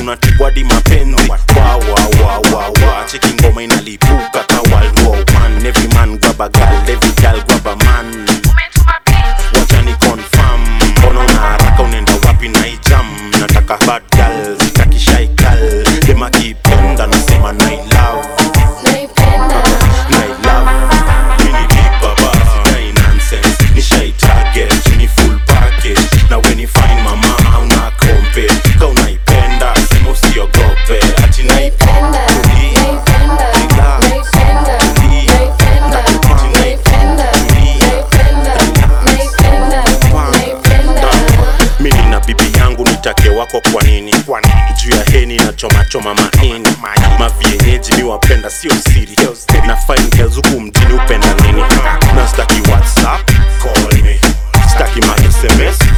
unatigwadi mapenzi wawawawawa cheki ngoma inalipuka kawalwoman every man grab a girl every girl grab a man wacha ni confirm mbona una haraka unaenda wapi na hii jam nataka bad girl sitaki shy girl dema kipenda nasema na love naipenda na love mini big baba sidai nonsense ni shy target ni full package na when you find mama hauna kompe ka unaipenda sema usiogope ati naipenda naipenda naipenda naipenda naipenda naipenda naipenda naipenda naipenda mimi na bibi yangu nitake wako kwa nini juu ya heni na choma choma maini mavieneji mi wapenda sio siri na fine girls huku mjini upenda nini na staki whatsapp call me staki ma sms